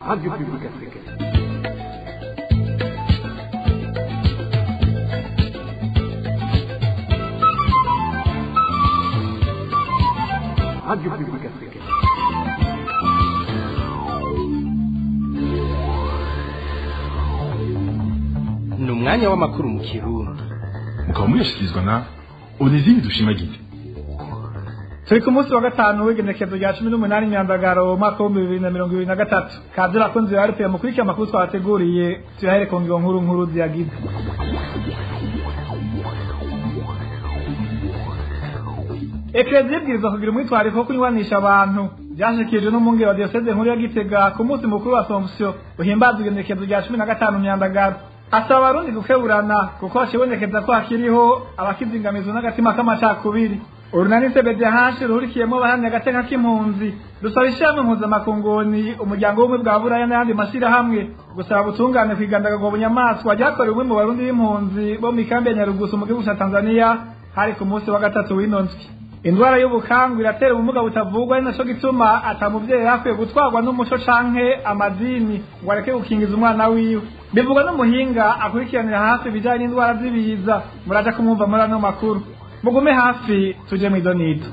Radio Publique Africaine. Radio Publique Africaine. ni umwanya w'amakuru mu kirundi mukaba muyashyikirizwa na onezime dushimagize turi ku munsi wa gatanu w'igenekezo rya cumi n'umunani myandagaro umwaka w'ibihumbi bibiri na mirongo ibiri na gatatu kazi rakunzi ya rpa mukurikira amakuru twabateguriye tuyahere ku ngiro nkuru nkuru ziyagize ekereziya ibwirizwa kugira umwitwariko wo kunywanisha abantu byashyikirijwe n'umwungeri wa diyoseze nkuru ya gitega ku munsi mukuru wa somusiyo uhimbaza igenekezo rya cumi na gatanu myandagaro asaba abarundi gukeburana kuko hakibonekeza ko hakiriho abakizingamizwa n'agatima k'amacakubiri urunani cbdh ruhurikiyemo abahamya agateka k'impunzi rusaba ishirahamwe mpuzamakunguni umuryango w'ubumwe bwa buraya n'ayandi mashyirahamwe gusaba ubutungane ku igandagagwa bunyamaswa ryakorewe umwe mu barundi b'impunzi bo mu ikambi ya nyarugusu mu gihugu ca tanzania hari ku munsi wa gatatu w'ino ndwi indwara y'ubukangu iratera ubumuga butavugwa ari naco gituma ata muvyeyi yakwiye gutwarwa n'umuco canke amadini ngo areke gukingiza umwana wiwe bivugwa n'umuhinga akurikiranira hafi ibijanye n'indwara z'ibiza muraja kumwumva muri ano makuru mugume hafi tuje mw'izo nito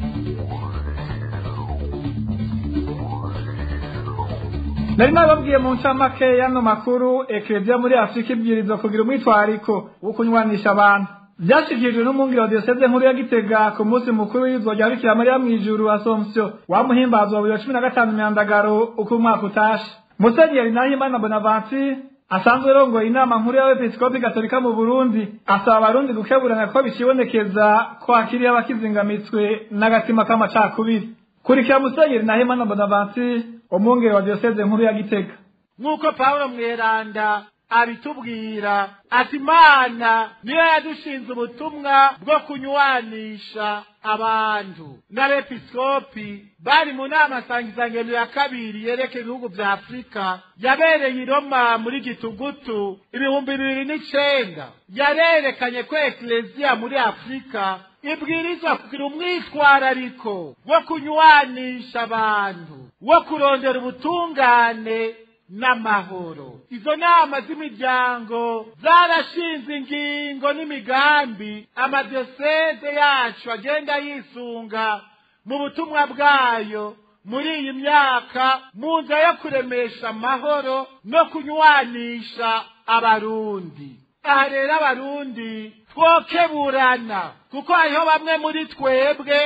nari nababwiye mu ncamake y'ano makuru ekereziya muri afurika ibwirizwa kugira umwitwariko wo kunywanisha abantu byashyikirijwe n'umwungeri wa diyoseze nkuru ya gitega ku munsi mukuru w'iyizwa rya bikira mariya mu ijuru asomsiyo wamuhimbazwa bibiri na cumi na gatanu myandagaro uko umwaka utashe musenyeri nahimana bonavansi asanzwe rongoye inama nkuru y'abepiskopi gatolika mu burundi asaba abarundi gukeburana ko bikibonekeza ko hakiriho abakizingamitswe n'agatima k'amacakubiri kurikira musenyeri nahimana bonavansi umwungeri wa diyoseze nkuru ya gitega nk'uko pawulo mweranda abitubwira ati imana niyo yadushinze ubutumwa bwo kunywanisha abantu n'abepiskopi bari mu nama nsangizangendo ya kabiri yerekeye ibihugu vya afurika yabereye i roma muri gitugutu ibihumbi bibiri n'icenda yarerekanye ko ekleziya muri afurika ibwirizwa kugira umwitwarariko wo kunywanisha abantu wo kurondera ubutungane n'amahoro izo nama z'imiryango zarashinze ingingo n'imigambi amadiyoseze yacu agenda yisunga mu butumwa bwayo muri iyi myaka mu nzira yo kuremesha amahoro no kunywanisha abarundi aha rero abarundi twokeburana kuko hariho bamwe muri twebwe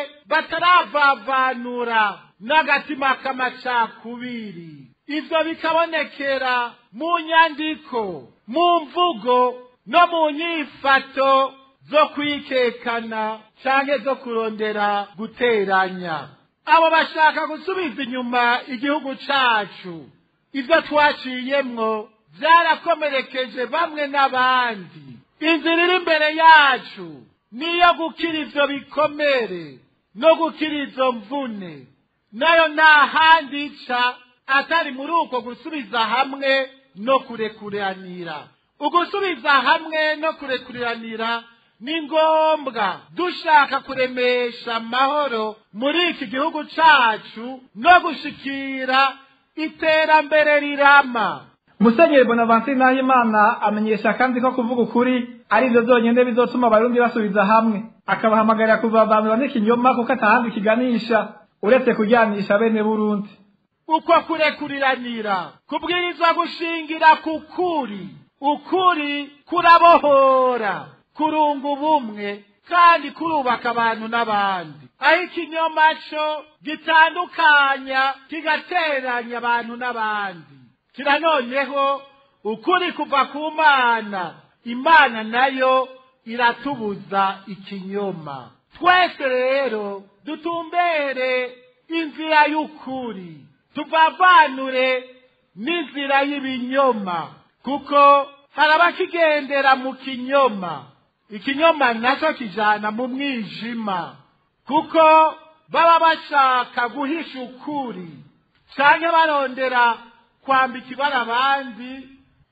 bataravavanura n'agatima k'amacakubiri ivyo bikabonekera mu nyandiko mu mvugo no mu nyifato zo kwikekana canke zo kurondera guteranya abo bashaka gusubiza inyuma igihugu cacu ivyo twaciyemwo vyarakomerekeje bamwe n'abandi inzira iri imbere yacu niyo gukira ivyo bikomere no gukira izo mvune nayo nta handi ica atari muri uko gusubiza hamwe no kurekuranira ugusubiza hamwe no kurekuranira ni ngombwa dushaka kuremesha amahoro muri iki gihugu cacu no gushikira iterambere rirama musenyeri bonavansi nahimana amenyesha kandi ko kuvuga ukuri ari byo byonyine bizotuma abarundi basubiza hamwe akabahamagarira kuvavanura n'ikinyoma kuko atahandi kiganisha uretse kujyanisha bene burundi uko kurekuriranira kubwirizwa gushingira ku kuri ukuri kurabohora kurunga ubumwe kandi kurubaka abantu n'abandi aho ikinyoma cyo gitandukanya kigateranya abantu n'abandi kira noneho ukuri kuva ku mana imana nayo iratubuza ikinyoma twese rero dutumbere inzira y'ukuri tuvavanure n'inzira y'ibinyoma kuko hari abakigendera mu kinyoma ikinyoma nacyo kijana mu mwijima kuko baba bashaka guhisha ukuri canke barondera kwambika ibara abandi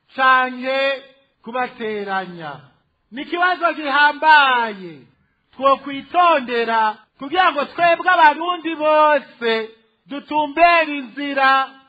canke kubateranya ni ikibazo gihambaye twokwitondera kugira ngo twebwe abarundi bose dutumbere inzira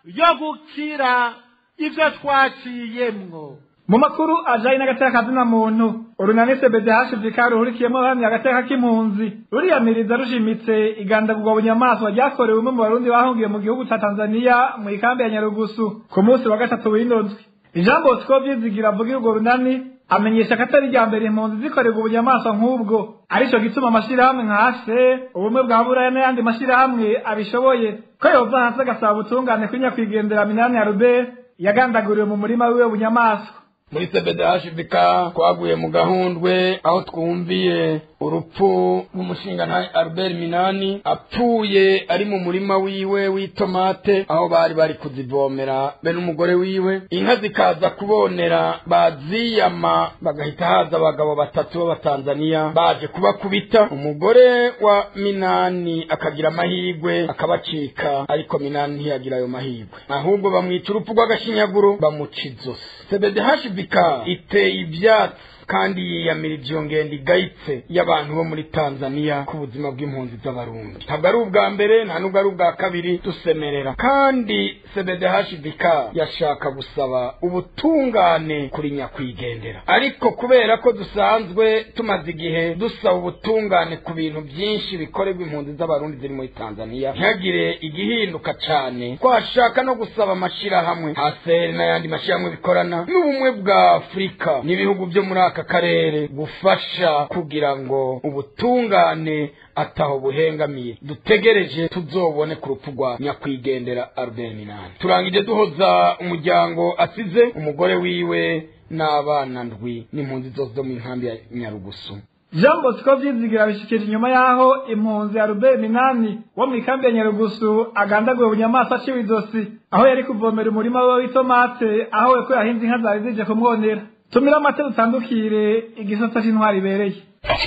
yo gukira ivyo twaciyemwo mu makuru ajanye n'agateka kazina muntu urunani cbdh ruhurikiyemo hamwe agateka k'impunzi ruriyamiriza rushimitse igandagurwa bunyamaswa ryakorewe umwe mu barundi bahungiye mu gihugu ca tanzaniya mu ikambi ya nyarugusu ku munsi wa gatatu w'indozwi ijambo bosco vyizigira avugira urwo runani amenyesha ko atari irya mbere impunzi zikorerwa ubunyamaswa nk'ubwo arico gituma amashirahamwe nka ase ubumwe bwa buraya n'ayandi mashirahamwe abishoboye ko yova hasi agasaba ubutungane kuri nyakwigendera minani ya rubert yagandaguriwe mu murima wiwe w'ubunyamaswa muri cbdhbk twaguye mu gahundwe aho twumviye urupfu rw'umushingantahe albert minani apfuye ari mu murima wiwe w'itomate aho bari bari kuzivomera be n'umugore wiwe inka zikaza kubonera baziyama bagahita haza abagabo batatu b'abatanzaniya baje kubakubita umugore wa minani akagira amahigwe akabacika ariko minani ntiyagira ayo mahigwe ahubwo bamwica urupfu rw'agashinyaguro bamuca izosi cbdhbk iteye ibyatsi kandi yiyamirije iyo ngendo igayitse y'abantu bo muri tanzaniya ku buzima bw'impunzi z'abarundi ntabwo ari ubwa mbere nta nubwo ari ubwa kabiri dusemerera kandi cbdhbk yashaka gusaba ubutungane kuri nyakwigendera ariko kubera ko dusanzwe tumaze igihe dusaba ubutungane ku bintu byinshi bikorerwa impunzi z'abarundi ziri muri tanzaniya ntihagire igihinduka cyane twashaka no gusaba amashirahamwe haseri n'ayandi mashirahamwe bikorana n'ubumwe bwa afurika n'ibihugu byo muri aka karere gufasha kugira ngo ubutungane ataho buhengamiye dutegereje tuzobone ku rupfu rwa nyakwigendera albert minani turangije duhoza umuryango asize umugore wiwe n'abana ndwi n'impunzi zose zo mu nkambi ya nyarugusu jean bosco vyizigira bishikije inyuma y'aho impunzi ya rubert minani wo mu ikambi ya nyarugusu agandaguwe bunyamaswa aciwe izosi aho yari kuvomera umurima we w'itomate aho we ko yahinze inka zari zije kumwonera tumira amate dutandukire igisata c'intwari ibereye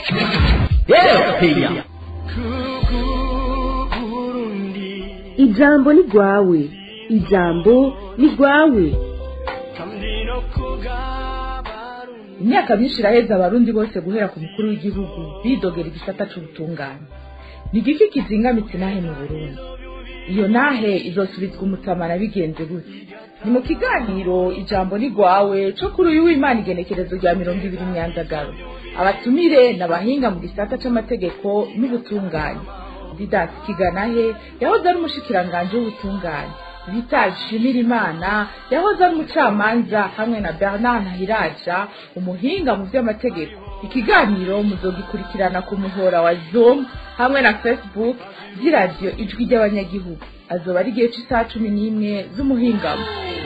ijambo ni rwawe ijambo ni rwawe imyaka myinshi iraheze abarundi bose guhera ku mukuru w'igihugu bidogera igisata c'ubutungane ni igiki kizingamitse nahe mu burundi iyo nahe izosubizwa umutamana bigenze gute ni mu kiganiro ijambo ni rwawe co kuri uyu w'imana igenekerezo rya mirongo ibiri myandagaro abatumire n'abahinga mu gisata c'amategeko n'ubutungane didasi kiganahe yahoze ari umushikiranganji w'ubutungane vital shimirimana yahoze ari umucamanza hamwe na bernard ntahiraja umuhinga mu vy'amategeko ikiganiro muzogikurikirana ku muhora wa zoom hamwe na facebook vy'iradiyo ijwi ry'abanyagihugu azoba ari igihe c'isaha cumi n'imwe z'umuhingamo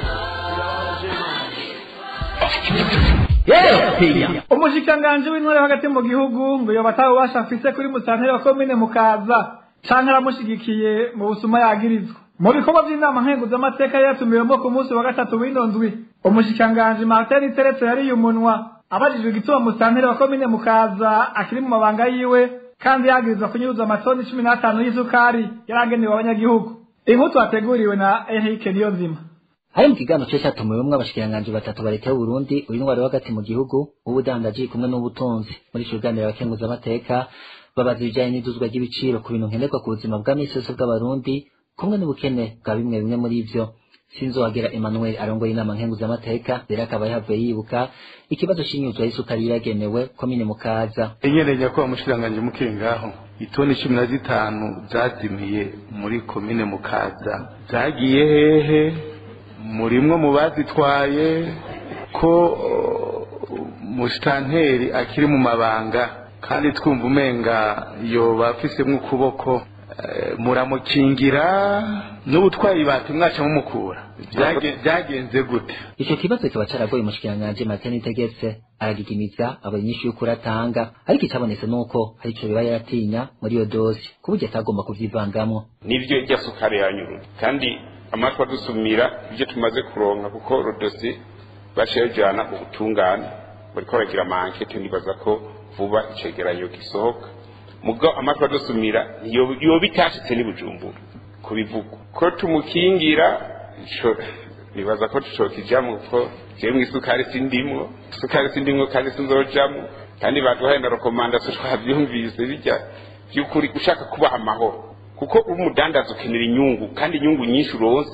umushikiranganji w'intore hagati mu gihugu ngo yoba atawubasha afise kuri musanteri wa komine mukaza canke aramushigikiye mu busuma yagirizwa mu bikorwa vy'inama nkenguzamateka yatumiwemo ku munsi wa gatatu w'ino ndwi umushikiranganji martin teretse yariye umunwa abajijwe igituma musanteri wa komine mukaza akiri mu mabanga yiwe kandi yagirizwa kunyuruza amatoni cumi n'atanu y'isukari yaragenewe abanyagihugu inkuru twateguriwe na Eric Niyonzima hari mu kiganiro cyo cyatumiwemwo abashikiranganji batatu baretewe Burundi uyu ntwari hagati mu gihugu ubudandaji kumwe n'ubutunzi muri ico kiganiro abakenguza amateka babaza ibijanye n'iduzwa ry'ibiciro ku bintu nkenerwa ku buzima bwa misi yose bw'abarundi kumwe n'ubukene bwa bimwe bimwe muri ivyo sinzohagera Emmanuel arongoye inama nkenguza amateka rero akaba yahavuye yibuka ikibazo c'inyuzwa y'isukari yagenewe komine mukaza inyereje ko umushikiranganji mukiri ngaho itoni cumi na zitanu zazimiye muri komine mukaza zagiye hehe murimwo mu bazitwaye ko musitanteri akiri mu mabanga kandi twumva umenga yoba afisemwo ukuboko muramukingira n'ubutwayi bati mwaca mumukura byagenze gute ico kibazo kikaba caragoye umushikiranganji Martin Nitegetse aragigimiza aba inyishu y'ukuri atanga ariko icabonetse nuko hari ico biba yaratinya muri iyo dosi ku buryo atagomba kuvyivangamwo nivyo irya sukari yanyurura kandi amatwi adusumira ibyo tumaze kuronka kuko rodosi baciye bajana ubutungane bariko baragira amankete nibaza ko vuba icegeranyo gisohoka mugo amatwi adusumira yoba itashitse n'ibujumbura kubivuga ko tumukingira ico nibaza ko tucokijamwo kuko jewe mw'isukari sindimwo isukari sindimwo kandi sinzojamwo kandi baduhaye na rekomandasiyo twavyumvise bijya vy'ukuri ushaka kubaha amahoro kuko umudandaza ukenera inyungu kandi inyungu nyinshi uronse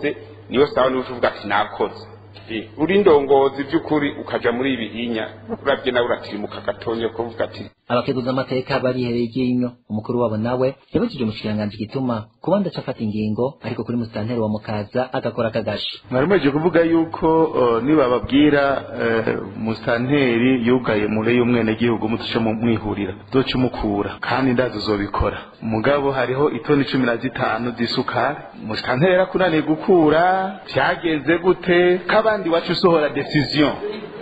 niyo sawa niwe uvuga ati nakoze uri ndongozi by'ukuri ukaja muri ibi hinya uravye nawe uratirimuka gatonye kuvuga ati abakeguza amateka barihereye iryinyo umukuru wabo nawe yabujije umushikiranganji gituma kuba ndaca afata ingingo ariko kuri musitanteri wa mukaza agakora akagasha mwari muheje kuvuga yuko uh, nibababwira uh, musitanteri yugaye mure y'umwenegihugu mutuce mu mwihurira zoca umukura kandi ndazi uzobikora mugabo hariho itoni cumi na zitanu z'isukari musitanteri yarakunaniye gukura vyagenze gute k'abandi wacu usohora decision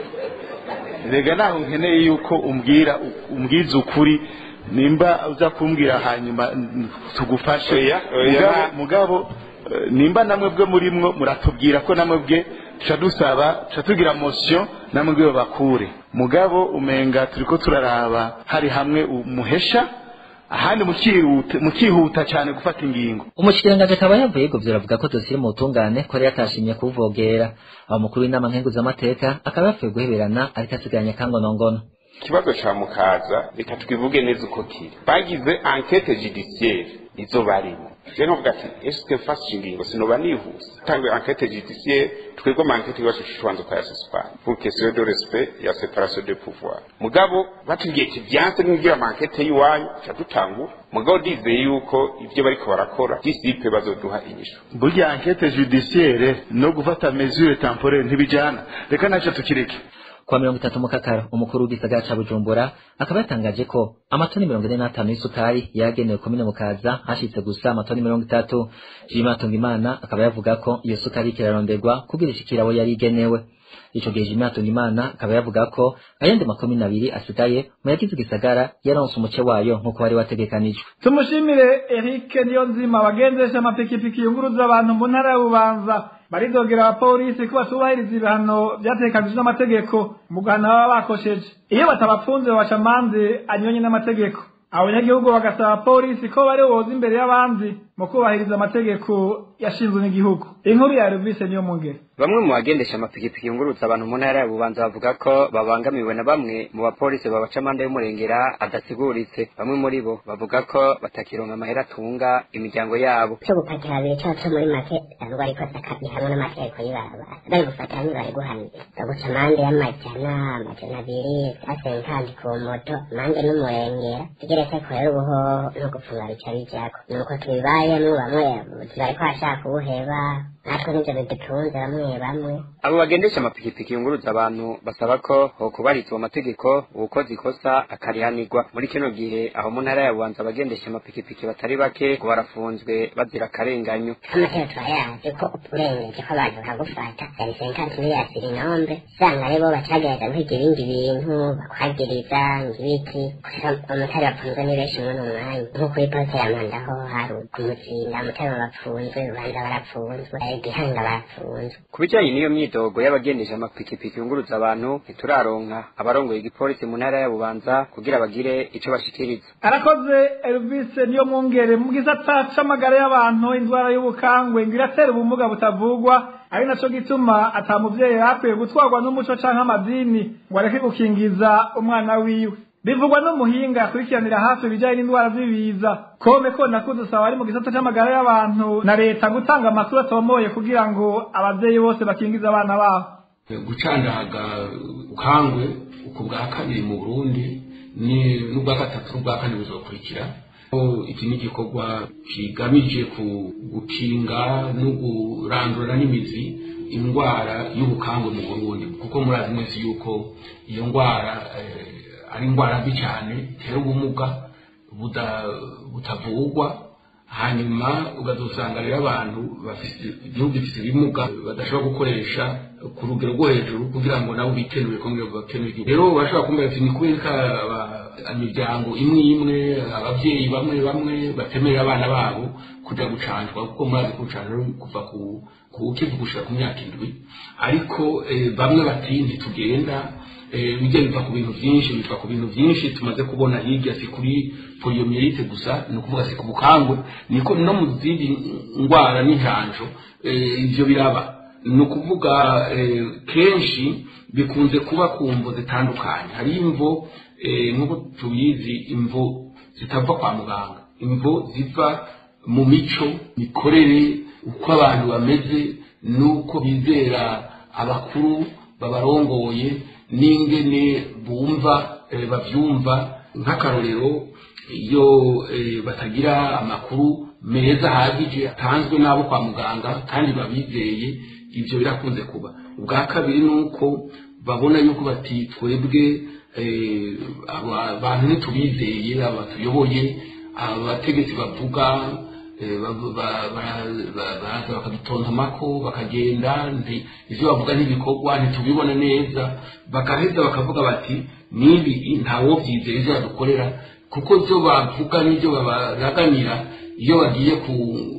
rega naho nkeneye yuko umbwira umbwiza ukuri nimba uza kumbwira hanyuma tugufashe mugabo mugabo nimba namwe bwe murimwo muratubwira ko namwe bwe tuca dusaba tuca tugira motion namwe bwe bakure mugabo umenga turiko turaraba hari hamwe umuhesha ahandi mukihuta cyane gufata ingingo umushikiranganji akaba yavuye yego avuga ko dosiye mu butungane ko yari yatashimye kuwuvogera aho mukuru w'inama nkenguzamateka akaba yapfuye guheberana ariko asigaranye akangonongono ikibazo ca mukaza reka twivuge neza uko kiri bagize enquete judiciaire izo barimo je novuga ati eske mfashe ingingo sinoba nihuse tangue enquete judiciaire twebwe ama enquete iwacu tubanza ukayasuspana pour question de respect ya séparation de pouvoir mugabo batubwiye ati vyanse n'ugira ama enquete y'iwanyu ca dutangura mugabo dizeye yuko ivyo bariko barakora disipe bazoduha inyishu burya enquete judiciaire no gufata mesure temporaire ntibijana reka naco tukireke kwa mirongo itatu mukakaro umukuru w'igisagara ca bujumbura akaba yatangaje ko amatoni mirongo ine n'atanu y'isukari yagenewe komine mukaza hashitse gusa amatoni mirongo itatu jima tungimana akaba yavuga ko iyo sukari ikiraronderwa kugira ishikira abo yari igenewe ico gihe jima tungimana akaba yavuga ko ayandi makomine abiri asigaye mu yagize igisagara yaronse umuce wayo nk'uko wari wategekanijwe tumushimire eric niyonzima bagendesha amapikipiki yunguruza abantu mu ntara ya bubanza baridogera abapolisi ko batubahiriza ibihano vyatekanijwe n'amategeko mu guhana baba bakosheje iyo batabapfunze babaca amanze anyonye n'amategeko abanyagihugu bagasaba abapolisi ko bari boza imbere y'abandi mu kubahiriza amategeko yashinzwe n'igihugu inkuru ya revise niyo mungere bamwe mu bagendesha amapikipiki yungurutsa abantu mu ntara ya bubanza bavuga ko babangamiwe na bamwe mu bapolisi babaca amande y'umurengera adasiguritse bamwe muri bo bavuga ko batakironka amahera atunga imiryango yabo cyo gupakira babiri cyangwa cyo muri make ntabwo ariko sakabi hamwe n'amategeko y'ibarabara bari gufatira ntibari guhanira baguca amande y'amajana amajana abiri asenkandi ku moto amande n'umurengera tugeretse ko rero ubuho no gupfunga bica bijako nuko tubibayemo bamwe bariko bashaka ubuheba natwe nivyo bidutunze bamwe bamwe abo bagendesha amapikipiki yunguruza abantu basaba ko hokubarizwa amategeko uwukoze ikosa akarihanirwa muri kino gihe aho mu ntara ya bubanza abagendesha amapikipiki batari bake ngo barafunzwe bazira akarenganyo amategeko turayazi ko urengeje ko abantu bakagufata yari senkanti miliyasiri inombe usanga aribo bacagereza kwiga ibindi bintu bakwagiriza ngibiki umutari bafunzwe ni benshi muri uno mwanya nko kuri poste ya mandaho hari kumutsinda umutari bapfunzwe ubanza barapfunzwe igihanga bapfunzwe ku bijyanye n'iyo myidogo y'abagendesha amapikipiki yunguruza abantu ntituraronka abarongoye igipolisi mu ntara ya bubanza kugira bagire ico bashikiriza arakoze elvis niyo mwungere mu gisata c'amagara y'abantu indwara y'ubukangwe ngo iratera ubumuga butavugwa ari naco gituma ata muvyeyi yakwiye gutwarwa n'umuco canke amadini ngo areke gukingiza umwana wiwe bivugwa n'umuhinga akurikiranira hafi ibijyanye n'indwara z'ibiza kome ko nakudusaba ari mu gisata c'amagara y'abantu na leta gutanga amakuru atomoye kugira ngo abavyeyi bose bakingize abana babo gucandaga ukangwe uku bwa kabiri mu burundi ni n'ubwa gatatu n'ubwa kane buzokurikira iki ni igikorwa kigamije gukinga no kurandura n'imizi indwara y'ubukangwe mu burundi kuko murazi mwese yuko iyo ndwara ari indwara mbi cyane itera ubumuga butavugwa hanyuma ukazasanga rero abantu igihugu gifite ibimuga badashobora gukoresha ku rugero rwo hejuru kugira ngo nabo bikenure kongera bakenure igihugu rero bashobora kumva bati ni kubera imiryango imwe imwe ababyeyi bamwe bamwe batemerera abana babo kujya gucanjwa kuko murazi ko gucanjwa kuva ku ukivu gushika ku myaka indwi ariko bamwe bati ntitugenda bijya biva ku bintu byinshi biva ku bintu byinshi tumaze kubona hirya si kuri poliomielite gusa ni ukuvuga si ku bukangwe niko no mu zindi ndwara n'injanjo ibyo biraba ni ukuvuga kenshi bikunze kuba ku mvo zitandukanye hari imvo nk'uko tubizi imvo zitava kwa muganga imvo ziva mu mico mikorere uko abantu bameze nuko bizera abakuru babarongoye n'ingene bumva eh, bavyumva nk'akarorero iyo eh, batagira amakuru meza ahagije atanzwe n'abo kwa muganga kandi babizeye ibyo birakunze kuba ubwa kabiri ni uko babona yuko bati twebwe eh, aba- abantu ntitubizeye abatuyoboye abategetsi bavuga eh, ba- ba- ba- ba- baraza bakadutontomako bakagenda nti- ivyo bavuga ntibikorwa ntitubibona neza bagaheza bakavuga bati nibi ntawovyizera ivyo badukorera kuko ivyo bavuga n'ivyo babaraganira iyo bagiye ku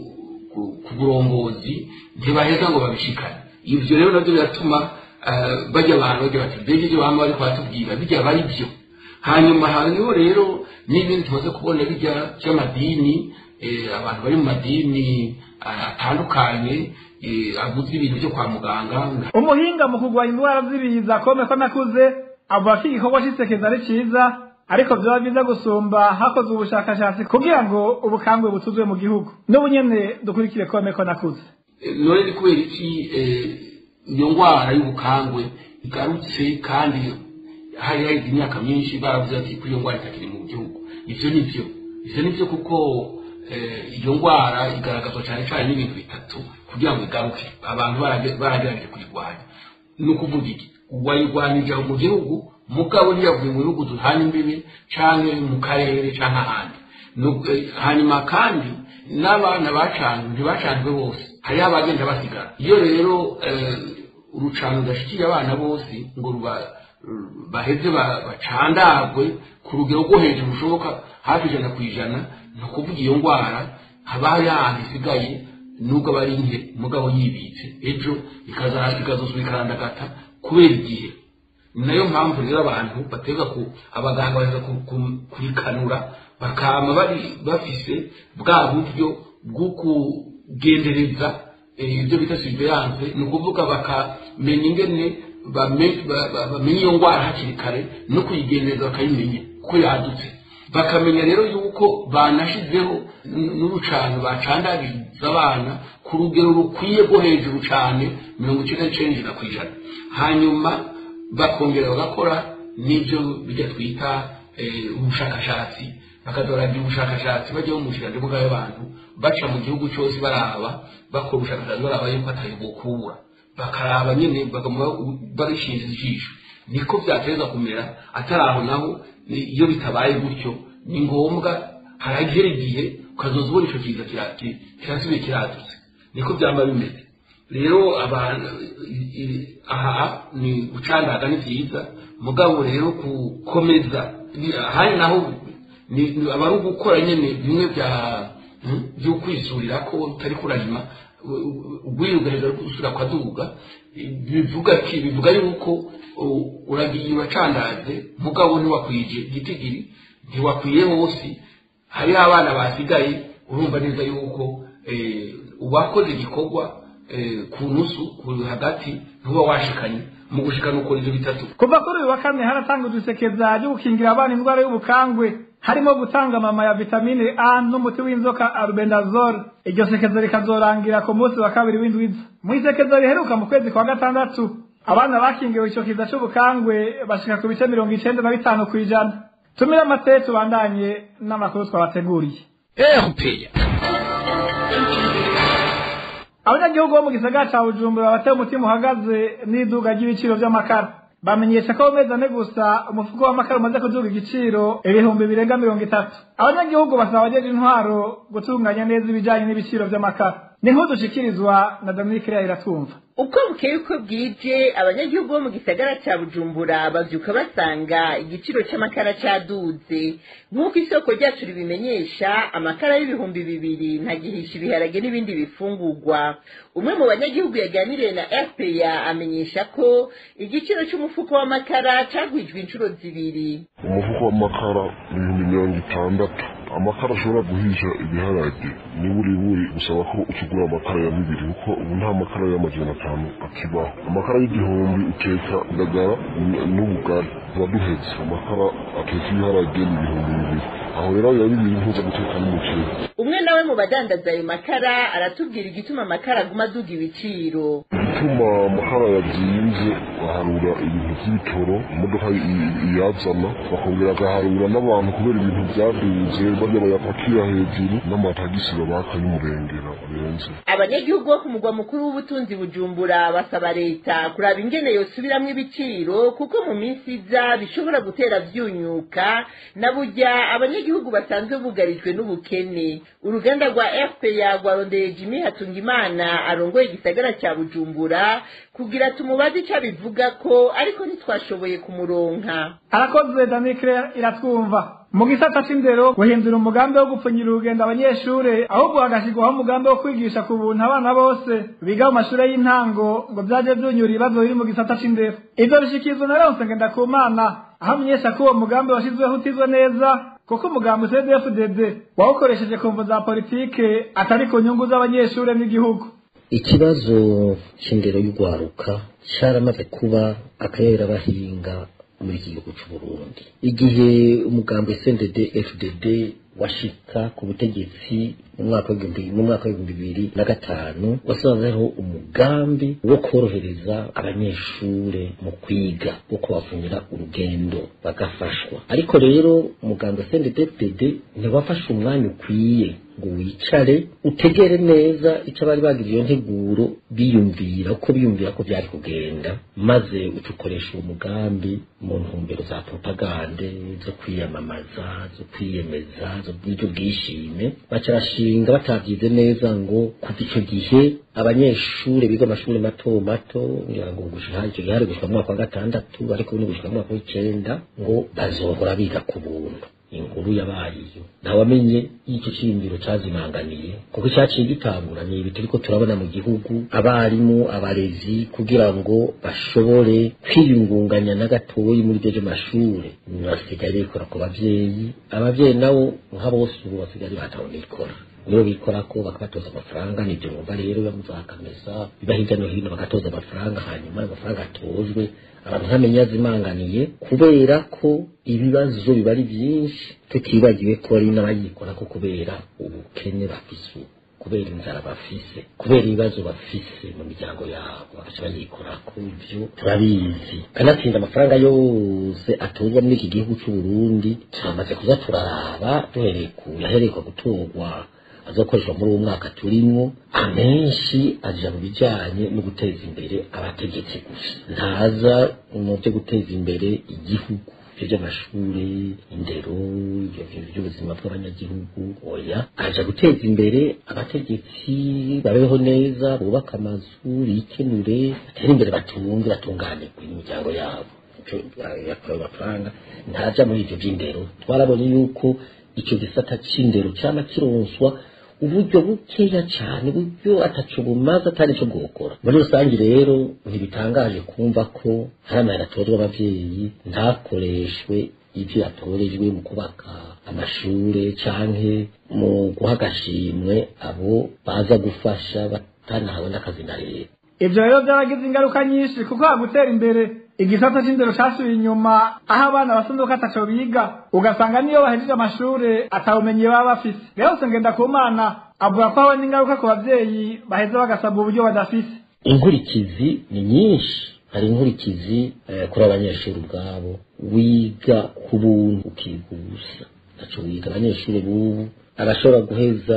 ku- ku burongozi ntibaheza ngo babishikane ivyo rero navyo biratuma eh, bajya abantu bagira bati mbega ivyo bama bariko baratubwira bijya bari byo hanyuma hariho rero n'ibindi tumaze kubona bijya by'amadini eh, abantu bari mu madini ah, atandukanye eh, avuze ibintu byo kwa muganga umuhinga mu kurwanya indwara z'ibiza kome ko nakuze avuga ko igikorwa cy'isekeza ari cyiza ariko byaba byiza gusumba hakozwe ubushakashatsi kugira ngo ubukangwe butuzwe mu gihugu n'ubu nyene dukurikire kome ko nakuze Eh, none ni kubera iki eh, iyo ndwara y'ubukangwe igarutse kandi hari haheze imyaka myinshi baravuze ati ko iyo ndwara itakiri mu gihugu ivyo ni byo ivyo ni byo kuko eh, iyo ndwara igaragazwa cyane cyane n'ibintu bitatu kugira ngo igaruke abantu barage- baragerageje kuyirwanya ni ukuvuga iki wayirwanije mu gihugu mugabo ntiyavuye mu bihugu duhana imbibi canke mu karere canke ahandi Nu- eh, hanyuma kandi n'abana bacanwe ntibacanwe bose hariho abagenda basigara iyo rero eh, urucano rudashikiye abana bose ngo ruba- baheze ba- bacandagwe ku rugero rwo hejuru rushoboka hafi ijana ku ijana ni ukuvuga iyo ndwara haba hari ahantu isigaye nubwo aba ari nke mugabo yibitse ejo ikaza- ikazosubira ikarandagata kubera igihe ni nayo mpamvu rero abantu batega ku abaganga baza ku- ku- kurikanura bakama bari bafise bwa buryo bwo kugendereza eh, ibyo bita surveillance ni ukuvuga bakamenya ingene bame- ba- ba- bamenya iyo ndwara hakiri kare no kuyigendereza bakayimenya ko yadutse bakamenya rero yuko banashizeho n- n'urucano bacandagiriza abana ku rugero rukwiye rwo hejuru cyane mirongo icyenda n'icyenda ku ijana hanyuma bakongera bagakora n'ibyo bijya twita eh, ubushakashatsi bakazoragira ubushakashatsi bajya mu nshingano bw'abantu baca mu gihugu cyose baraba bakora ubushakashatsi baraba yuko atari bukubura bakaraba nyine baguma barishinze ijisho niko byateza kumera atari aho naho ni- iyo bitabaye gutyo ni ngombwa haragera igihe ukazoza ubona icyo kiza kira- ki- kirasubiye kiradutse niko byaba bimeze rero abantu i- i- aha ni gucandaga ni byiza mugabo rero gukomeza ni- ahandi naho ni ni- aba ari ugukora nyine bimwe bya hmm, byo kwisurira ko utari kurarima ubwiyugarira gusura kwa duga bivuga ki bivuga yuko u- uragiye uracandaze mugabo ntiwakwije gitigiri ntiwakwiye hose hariho abana basigaye urumva neza yuko eh, uwakoze igikorwa eh, ku nusu ku hagati ntuba washikanye mu gushikana ukora ibyo bitatu kuva kuri uyu wa kane haratangwa isekeza ryo gukingira abana indwara y'ubukangwe harimo gutanga amama ya vitamine a n'umuti w'inzoka albendazole iryo sekeza rikazorangira ku munsi wa kabiri w'indwiza mu isekeza riheruka mu kwezi kwa gatandatu abana bakingiwe icyo kiza c'ubukangwe bashika ku bice mirongo icenda na bitanu ku ijana tumire amate tubandanye n'amakuru twabateguriye erupeya abanyagihugu bo mu gisagara ca bujumbura bateye umutima uhagaze n'iduga ry'ibiciro vy'amakara bamenyesha ko mu mezi ane gusa umufuko w'amakara umaze kuduga igiciro ibihumbi birenga mirongo itatu abanyagihugu basaba abajeje intwaro gutunganya neza ibijanye n'ibiciro vy'amakara ni nkuru dushikirizwa na dominike iriya iratumva uko bukeye uko bwije abanyagihugu bo mu gisagara ca bujumbura bavyuka basanga igiciro c'amakara caduze nk'uko isoko ryacu ribimenyesha amakara y'ibihumbi bibiri ntagihisha ibiharage n'ibindi bifungurwa umwe mu banyagihugu yaganiriye na fpa amenyesha ko igiciro c'umufuko w'amakara cagwijwe inshuro zibiri umufuko w'amakara ibihumbi mirongo itandatu amakara ashobora guhisha ibiharage ni buri buri gusaba ko ukigura amakara ya bibiri kuko ubu nta makara y'amajana atanu akibaho amakara y'igihumbi uteka indagara n- n'ubugari tuba duhetse amakara ateka ibiharage ni ibihumbi bibiri aho rero ya bibiri ntuza guteka n'umuceri umwe nawe mu badandaza ayo makara aratubwira igituma amakara aguma aduga ibiciro ituma amakara yazinze baharura ibintu by'ibitoro imodoka i- iyazana bakongera agaharura n'abantu kubera ibintu byaduze barya bayapakira hejuru n'amatagisi babaka y'umurengera barenze abanyagihugu bo ku mugwa mukuru w'ubutunzi bujumbura basaba leta kuraba ingene yosubiramwo ibiciro kuko mu minsi iza bishobora gutera vyunyuka na burya abanyagihugu basanzwe bugarijwe n'ubukene uruganda rwa fpa rwarondeye jimi hatungimana arongoye igisagara ca bujumbura kugira tumubaze ico abivuga ko ariko ntitwashoboye kumuronka arakoze danikre iratwumva mu gisata c'indero guhindura umugambi wo gupfunyira urugendo abanyeshure ahubwo hagashyirwaho umugambi wo kwigisha ku buntu abana bose biga mu mashure y'intango ngo vyaje vyunyura ibibazo biri mu gisata c'indero ivyo bishikirizwa na leonse ngendakumana aho amenyesha ko uwo mugambi washyizweho utizwe neza kuko umugambi cdfdd wawukoresheje ku mvo za politike atari ku nyungu z'abanyeshure n'igihugu ikibazo cy'indero y'urwaruka cyaramaze kuba akayerabahinga muri iki gihugu cy'u Burundi igihe umugambi SNDD FDD washika ku butegetsi mu mwaka w'igihumbi mu mwaka w'ibihumbi bibiri na gatanu wasanzeho umugambi wo korohereza abanyeshure mu kwiga wo kubavunira urugendo bagafashwa ariko rero umugambi wa SNDD ntiwafashe umwanya ukwiye ngo wicare utegere neza icyo bari bagize iyo nteguro biyumvira uko biyumvira ko byari kugenda maze ucukoresha uwo mugambi mu ntumbero za propagande zo kwiyamamaza zo kwiyemeza zo bw'ibyo bwishime bacarashinga batabyize neza ngo kuva icyo gihe abanyeshuri biga amashuri mato mato ngira ngo gushika icyo gihe hari gushika mu mwaka wa gatandatu ariko ubu ni gushika mu mwaka w'icenda ngo bazohora biga ku buntu inkuru yabaye iyo ntawamenye y'icyo cyiyumviro cyazimanganiye kuko icyaciye gitangura ni ibi turiko turabona mu gihugu abarimu abarezi kugira ngo bashobore kwiyungunganya na gatoyi muri ibyo by'amashuri basigaye bikora ku bavyeyi abavyeyi nabo nka bose ubu basigaye batawe nikora niyo bikora ko bakabatoza amafaranga nibyo mwumva rero bamuzakameza biba hirya no hino bagatoza amafaranga hanyuma ayo mafaranga atozwe abantu ntamenye yazimanganiye kubera ko ibibazo biba ari byinshi tutibagiwe ko ari n'abayikora ko kubera ubukene bafise ubu kubera inzara bafise kubera ibibazo bafise mu miryango yabo bagaca bayikora ku ivyo turabizi kanatsinda amafaranga yose atozwa muri iki gihugu c'u Burundi turamaze kuza turaraba duhereye ku yaherekwa gutorwa azokoreshwa muri uwo mwaka turimwo amenshi aja mu bijanye no guteza imbere abategetsi gusa ntaza mu byo guteza imbere igihugu ibyo by'amashuri indero ibyo bintu by'ubuzima bw'abanyagihugu oya aja guteza imbere abategetsi babeho neza bubaka amazu bikenure batere imbere batunge batunganirwe imiryango yabo yakorewe amafaranga ntaja muri ibyo by'indero twarabonye yuko icyo gisata c'indero cyama kironswa uburyo bukeya cyane uburyo ataco bumaze atari cyo bwokora muri rusange rero ntibitangaje kumva ko hari amahera atozwa abavyeyi ntakoreshwe ibyo yatorejwe mu kubaka amashure canke mu guha agashimwe abo baza gufasha batanahawe n'akazi na leta ivyo rero byaragize ingaruka nyinshi kuko hagutera imbere igisata c'indero casubiye inyuma aho abana basanduka ataco biga ugasanga niyo bahejeje amashure atawumenyi baba bafise rero ngenda ku mana avuga ko habona ingaruka ku bavyeyi baheza bagasabwa uburyo badafise inkurikizi ni nyinshi hari inkurikizi eh, kuri abanyeshuri ubwabo wiga ku buntu ukigusa ntaco wiga abanyeshuri bubu arashobora guheza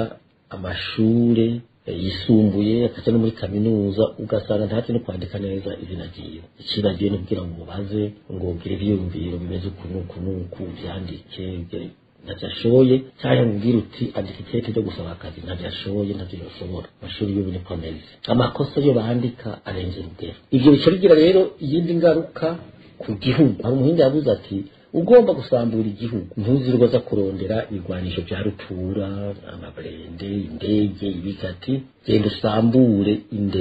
amashure yisumbuye akaja no muri kaminuza ugasanga ntazi no kwandika neza izina ryiwe icibagiwe no kugira ngo umubaze ngo ugire ivyiyumviro bimeze uku n'uku n'uku vyandike ntavyo ashoboye canke mubwira uti andika ikete ryo gusaba akazi ntavyo ashoboye ntavyo yoshobora amashuri y'ubu niko ameze amakosa yo bandika arenze urugero ivyo bica bigira rero iyindi ngaruka ku gihugu hari umuhinga yavuze ati ugomba gusambura igihugu ntuzirwa za kurondera ibigwanisho bya rutura amaburende indege ibikati genda usambure indero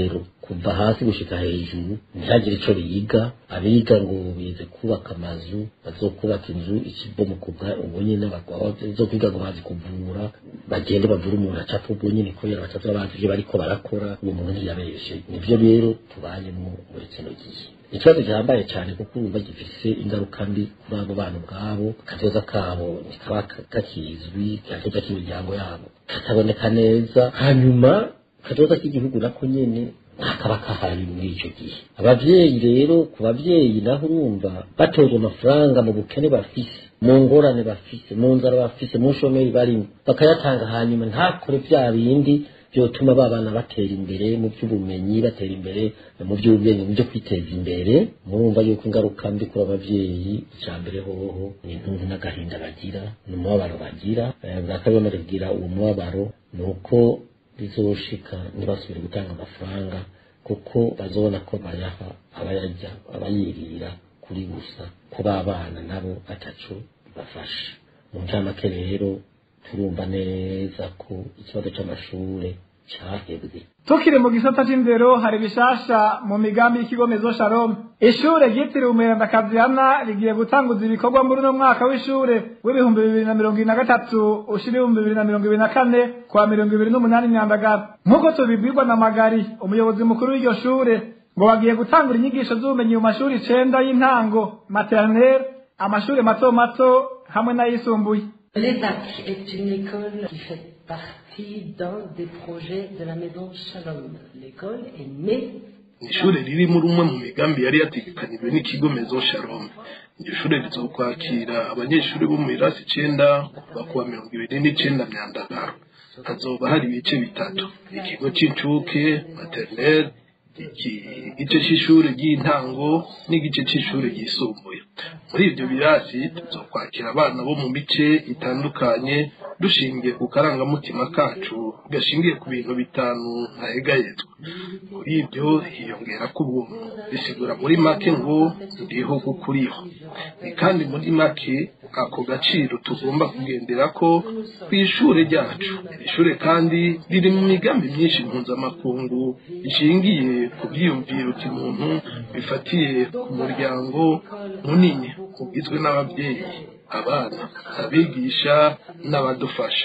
kuva hasi gushika hejuru ntihagire ico biga abiga ngo bize kubaka amazu bazokubaka inzu ikibomokuga ubwo nyene bazokwiga ngo bazi kuvura bagende bavura umuntu acapfa ubwo nyene kubera batazoba bazi ivyo bariko barakora uwo muntu ntiyabeshe nivyo rero tubayemwo muri kino gihe ikibazo gihambaye cyane kuko urumva gifise ingaruka mbi kuri abo bana ubwabo akazoza kabo ntikaba kakizwi akazoza k'imiryango yabo kataboneka neza hanyuma akazoza k'igihugu nako nyene ntakaba kahari muri icyo gihe abavyeyi rero ku bavyeyi naho urumva batozwa amafaranga mu bukene bafise mu ngorane bafise mu nzara bafise mu nshomeri barimo bakayatanga hanyuma ntakore vya bindi byotuma ba bana batera imbere mu by'ubumenyi batera imbere mu by'ubwenge mu byo kwiteza imbere murumva yuko ingaruka mbi kuri abavyeyi icya mbere hoho ni intunzi n'agahinda bagira ni umubabaro bagira bwa kabiri baragira uwo mubabaro ni uko bizoshika ntibasubire gutanga amafaranga kuko bazobona ko bayaha abayarya abayirira kuri gusa ko babana nabo ataco bibafasha mu ncamake rero turumva neza ko ikibazo c'amashure cahebwe tukiri mu gisata c'indero hari bishasha mu migambi y'ikigo mezo shalom ishure ryitiriwe umweranda kazihana rigiye gutanguza ibikorwa muri uno mwaka w'ishure w'ibihumbi bibiri na mirongo ibiri na gatatu ushira ibihumbi bibiri na mirongo ibiri na kane kwa mirongo ibiri n'umunani myandagaro nk'uko tubibwirwa na magari umuyobozi mukuru w'iryo shure ngo bagiye gutangura inyigisho z'ubumenyi mu mashuri icenda y'intango maternelle amashuri mato mato hamwe n'ayisumbuye L'EDAC est une école qui fait partie d'un des projets de la maison Shalom. L'école est née ishuri riri muri umwe mu migambi yari yategekanijwe n'ikigo mezo shalom iryo shuri rizokwakira abanyeshuri bo mu irasi icenda kuva kuwa mirongo ibiri n'icenda myandagaro hazoba hari ibice bitatu ikigo c'incuke maternelle igice c'ishuri ry'intango n'igice c'ishuri ryisumbuye muri ivyo birasi tuzokwakira abana bo mu mice itandukanye dushingiye ku karangamutima kacu gashingiye ku bintu bitanu ntahegayezwa kuri ibyo hiyongera ko ubuntu bisigura muri make ngo ndiho kuko uriho ni kandi muri make ako gaciro tugomba kugendera ko ku ishuri ryacu iri shuri kandi riri mu migambi myinshi mpuzamakungu ishingiye ku byiyumviro by'umuntu bifatiye ku muryango munini ugizwe n'ababyeyi abana abigisha n'abadufasha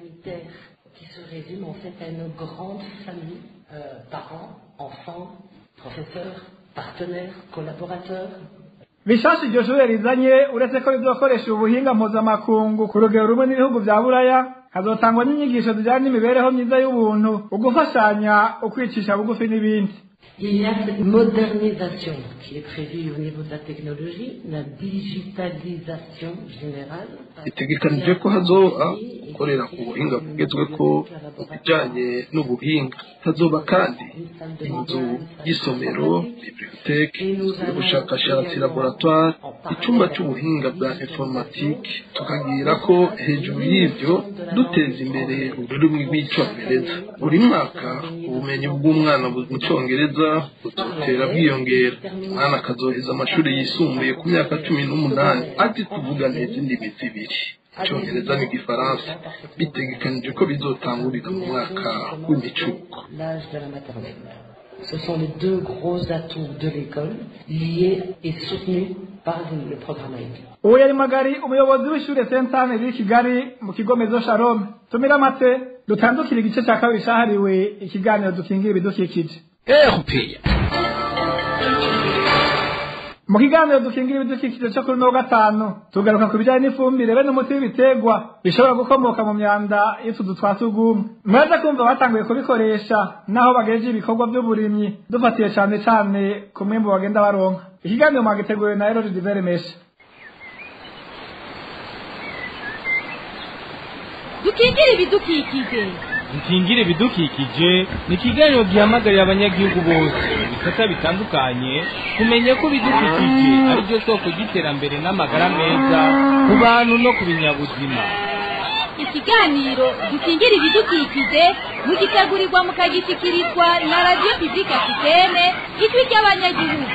qui se résume en fait à une grande famille, euh, parents, enfants, professeurs, partenaires, collaborateurs. bishasha iryo shure rizanye uretse ko rizokoresha ubuhinga mpuzamakungu ku rugero rumwe n'ibihugu vya buraya hazotangwa n'inyigisho zijanye n'imibereho myiza y'ubuntu ugufashanya ukwicisha bugufi n'ibindi Il y a cette modernisation qui est prévue au niveau de la technologie, la digitalisation générale. bitegekanije ko hazoba gukorera ku buhinga bugezweko mu bijanye n'ubuhinga hazoba kandi inzu y'isomero biblioteke y'ubushakashatsi laboratoire icyumba cy'ubuhinga bwa informatike tukagira ko hejuru y'ibyo duteza imbere ururimi rw'icyongereza buri mwaka ubumenyi bw'umwana mu cyongereza buzotera bwiyongera umwana akazoheza amashuri yisumbuye ku myaka cumi n'umunani azi kuvuga neza indimi zibiri icyongereza n'igifaransa bitegekanije ko bizotangurira mu mwaka w'imicuko L'âge de la maternelle. Ce sont les deux gros atouts de l'école, liés et soutenus par le programme AID. uwo yari magari umuyobozi w'ishure sentane riri kigali mu kigo mezo shalom tumira amate dutandukire igice cya kabiri cahariwe ikiganiro dukingira ibidukikije mu kiganiro dukingira ibidukikije cyo kuri no gatanu tugaruka ku bijyanye n'ifumbire be n'umuti w'ibiterwa bishobora gukomoka mu myanda y'utuzu twa tugumwe muraza kumva batanguye kubikoresha naho bagejeje ibikorwa by'uburimyi dufatiye cyane cyane ku mwimbu bagenda baronka ikiganiro mwagiteguwe na erori diveremesha dukingire ibidukikije dukingire ibidukikije ni ikiganiro gihamagarira abanyagihugu bose mu bisata bitandukanye kumenya ko ibidukikije ari byo soko ry'iterambere n'amagara meza ku bantu no ku binyabuzima ikiganiro dukingire ibidukikije mugitegurirwa mukagishyikirizwa na radiyo pibulike afitene ijwi ry'abanyagihugu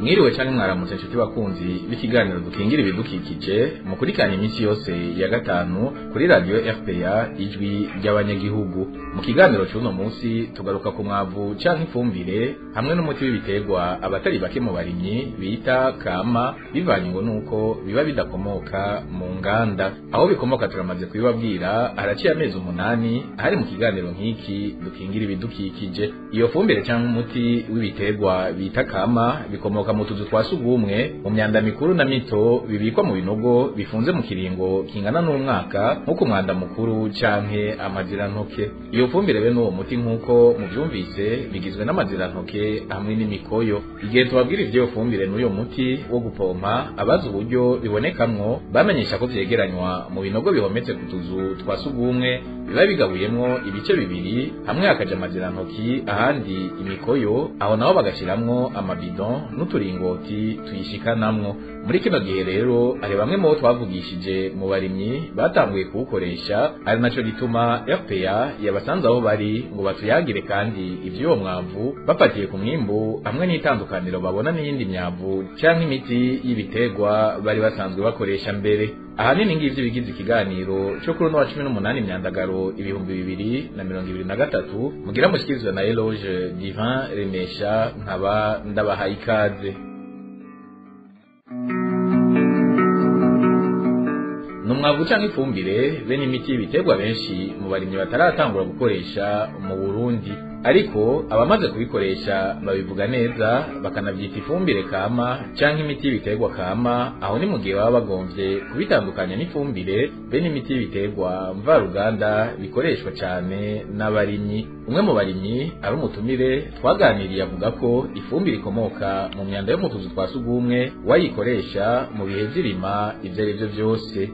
mwiriwe cyangwa mwaramutse inshuti bakunzi b'ikiganiro dukingira ibidukikije mukurikirana iminsi yose ya gatanu kuri radiyo fpa ijwi ry'abanyagihugu mu kiganiro cy'uno munsi tugaruka ku mwavu cyangwa ifumbire hamwe n'umuti w'ibiterwa abatari bake mu barimyi bita kama bivanywe n'uko biba bidakomoka mu nganda aho bikomoka turamaze kubibabwira haraciye amezi umunani ahari mu kiganiro nk'iki dukingira ibidukikije iyo fumbire cyangwa umuti w'ibiterwa bita kama bikomoka mu tuzu twa sugumwe mu myanda mikuru na mito bibikwa mu binogo bifunze mu kiringo kingana n'umwaka nko ku mwanda mukuru canke amazirantoke iyo fumbire be n'uwo muti nk'uko muvyumvise bigizwe n'amazirantoke hamwe n'imikoyo igihe tubabwira ivyo fumbire n'uyo muti wo gupompa abazi uburyo bibonekamwo bamenyesha ko vyegeranywa mu binogo bihometse ku tuzu twa sugumwe biba bigabuyemwo ibice bibiri hamwe hakaja amazirantoki ahandi imikoyo aho naho bagashiramwo amabidon n'uturingoti tuyishikanamwo muri kino gihe rero hari bamwe mu bo twavugishije mu barimyi batanguye kuwukoresha ari naco gituma fpa yabasanze aho bari ngo batuyagire kandi ivy'uwo mwavu bafatiye ku mwimbu hamwe n'itandukaniro babona n'iyindi myavu canke imiti y'ibiterwa bari basanzwe bakoresha mbere ahanini ngivyo bigize ikiganiro cyo kuri uno wa cumi n'umunani myandagaro ibihumbi bibiri na mirongo ibiri na gatatu mugira mushikirizwa na eloge divin remesha nkaba ndabahaye ikaze numwavu canke ifumbire bene imiti y'ibiterwa benshi mu barimyi bataratangura gukoresha mu Burundi ariko abamaze kubikoresha babivuga neza bakanavyita ifumbire kama canke imiti y'ibiterwa kama aho ni mu gihe baba bagomvye kubitandukanya n'ifumbire bene imiti y'ibiterwa mvaruganda bikoreshwa cane n'abarimyi umwe mu barimyi ari umutumire twaganiriye avuga ko ifumbire ikomoka mu myanda yo mu tuzu twa sugumwe wayikoresha mu bihe vy'irima ivyo ari vyo vyose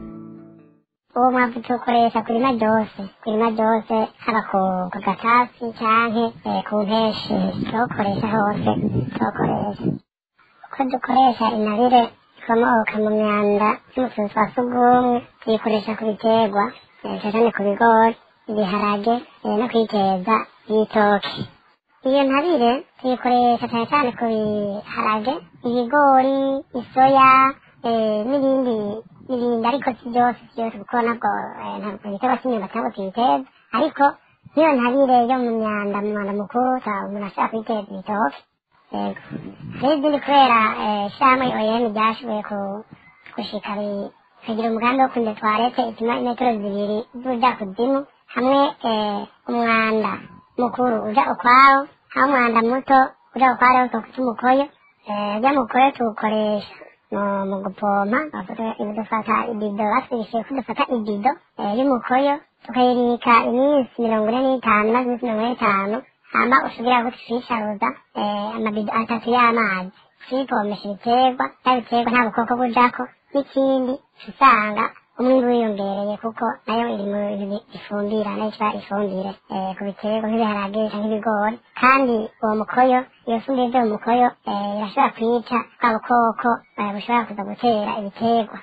uwo mwavu tuwukoresha kurima ryose kurima ryose haba ku ku gatasi canke eh, ku mpeshi tuwukoresha hose tuwukoresha uko dukoresha inabire ikomoka mu myanda y'umutuzu twa sugumwe tuyikoresha ku biterwa eh, cane ku bigori ibiharage eh, no kwiteza ibitoki iyo ntabire tuyikoresha cane cane ku biharage ibigori isoya eh, n'ibindi n'ibindi ariko si byose si byose kuko nabwo eh, ntabwo igiterwa cy'imyumbati ntabwo tuyiteza ariko nk'iyo ntabire yo mu myanda mu mwanda mukuru usanga umuntu ashobora kuyiteza ibitoki yego hari izindi kubera eh, ishyirahamwe oyem ryashoboye ku- gushika ri- kugira umugambi wo kunda twarete ituma imetero zibiri zuja kuzimu hamwe eh, umwanda mukuru uja ukwawo hamwe umwanda muto uja ukwawo rero tukwita umukoyo eh, ujya mukoyo tuwukoresha mu mu gupompa bavuga dufata ibido batwigishije ko dufata ibido eh, y'umukoyo tukayibika iminsi mirongo ine n'itanu maze iminsi mirongo ine n'itanu hama usubira ko tuyisharuza eh, amabido atatu y'amazi tuyipompesha ibiterwa bya biterwa nta bukoko bujako n'ikindi usanga umwimbu wiyongereye kuko nayo iri mu bintu ifumbira nayo iba ifumbire eh, ku biterwa nk'ibiharage canke ibigori kandi uwo mukoyo iyo fumbire vyo mu mukoyo eh, irashobora kwica bwa bukoko eh, bushobora kuza gutera ibiterwa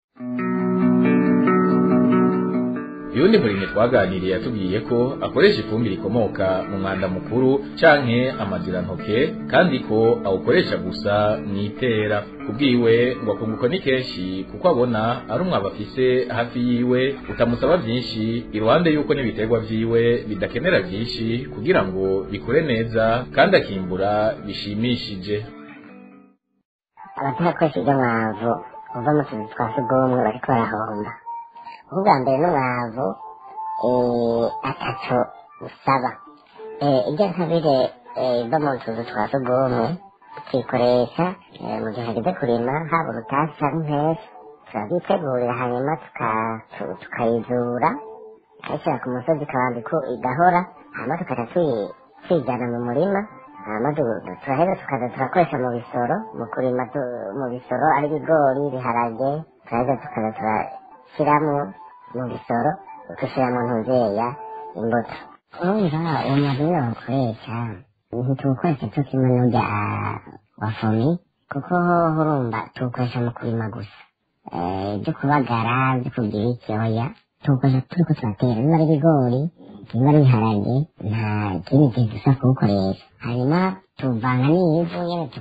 uyundi murimyi twaganiriye yatubwiye ko akoresha ifumbire ikomoka mu mwanda mukuru canke amazirantoke kandi ko awukoresha gusa mw'itera kubwiwe ngo akunguko ni kenshi kuko abona ari umwaba afise hafi yiwe utamusaba vyinshi iruhande yuko n'ibiterwa vyiwe bidakenera vyinshi kugira ngo bikure neza kandi akimbura bishimishije abatarakoresha ibyo mwavu uva mu tuzu twa sugumwe bariko barahomba ubwa mbere n'umwavu eh, atatu usaba Eh, iryo ntabire eh, iva mu tuzu twa sugumwe tuyikoresha eh, mu gihe hageze kurima haba urutasi canke impeshyi turabyitegurira hanyuma tuka- tu- tukayizura tukayishyira ku musozi ikabanza ko igahora hanyuma tukaja tuyi- tuyijyana mu murima hanyuma tu- turaheza tukaza turakoresha mu bisoro mu kurima tu- mu bisoro ari ibigori ibiharage turaheza tukaza turashyiramo mu bisoro tugashyiramo ntuzeya imbuto urumva uwo mwavu iyo bawukoresha ntituwukoresha cyo kimwe n'urya wa fomi kuko hoho urumva tuwukoresha mu kurima gusa Eh, ibyo kubagara ibyo kugira icyoya tuwukoresha turiko turatera niba ari ibigori niba ari ibiharage nta kindi gihe dusa kuwukoresha hanyuma tuvanga n'ivu nyene tuka-